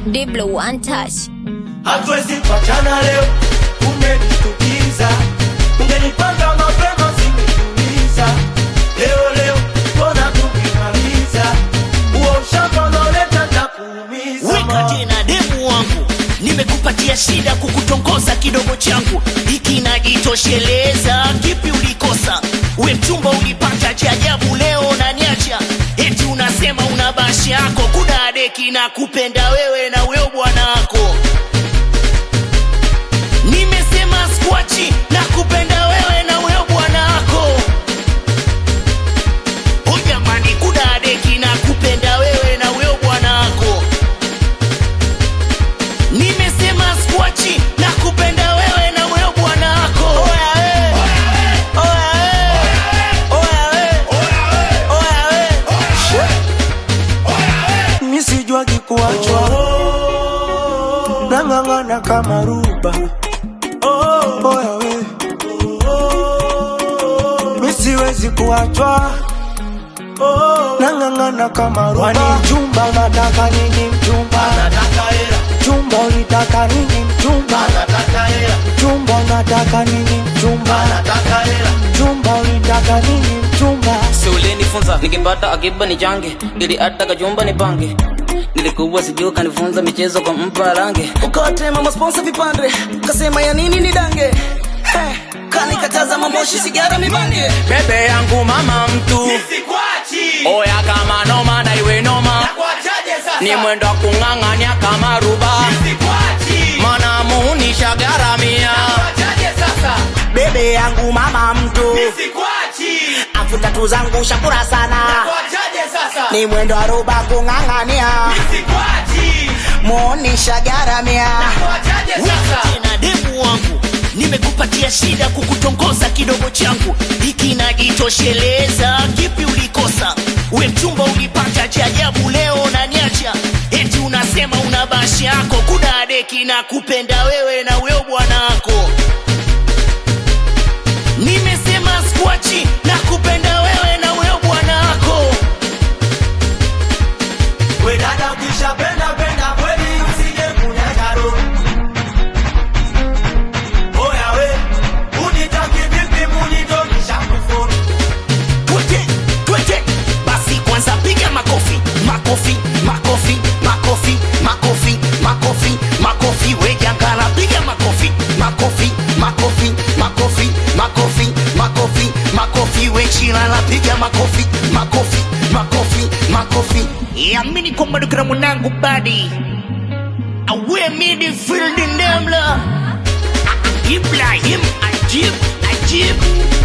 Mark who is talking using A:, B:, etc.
A: Diblo one touch.
B: hatuwezi kuachana leo, umenishtukiza. Ungenipanga mapema singetuliza. Leo leo mbona tukimaliza huo ushamba unaoleta takuumiza
C: weka tena demu wangu nimekupatia shida kukutongoza kidogo changu hiki najitosheleza kipi ulikosa we mchumba ulipata cha ajabu leo naniacha eti unasema una bashi yako kuna deki na kupenda wewe na weo bwana wako nimesema skwachi na kupenda wewe na weo bwana wako o jamani kuna deki na kupenda wewe na weo bwana wako nimesema skwachi na kupenda wewe na wewe bwana wako Oya we. Oya we. Oya we.
B: mi sijuagi kuachwa nang'ang'ana kama ruba oya we mi siwezi kuachwa nang'ang'ana kama ruba Wani mchumba unataka nini mchumba mchumba unitaka nini mchumba mchumba unataka nini mchumba mchumba unitaka nini mchumba
D: si ulinifunza nikipata akiba ni change ili hata kachumba ni pange nilikuwa sijuu kanifunza michezo kwa mpa range ukawatema masponsa vipande kasema ya nini ni dange hey, kanikataza mamoshi sigara mibange bebe yangu mama mtu oya kama noma na iwe noma ni mwendo wa kung'ang'ania kama ruba mana muunisha garamia
E: bebe yangu mama mtu afu tatu zangu shakura sana ni mwendo wa roba kung'ang'ania muonisha garamia
C: Weka tena demu wangu nimekupatia shida kukutongoza kidogo changu hiki najitosheleza kipi ulikosa we mchumba ulipata cha ajabu leo naniacha eti unasema una bashi yako kuna deki na kupenda wewe na weo bwana wako nimesema skwachi na kupenda wewe na weo bwana wako
B: We dada ukishapenda penda kweli usije kunyaga roho. Oya we, unitaki vipi munitokisha kufuru.
C: twete twete basi kwanza piga makofi makofi makofi makofi makofi makofi makofi wejangala piga makofi makofi makofi makofi makofi makofi makofi wechilala piga makofi makofi makofi makofi yamini kwamba dukira mwanangu badi awe midfield ndemla ibrahim ajib ajib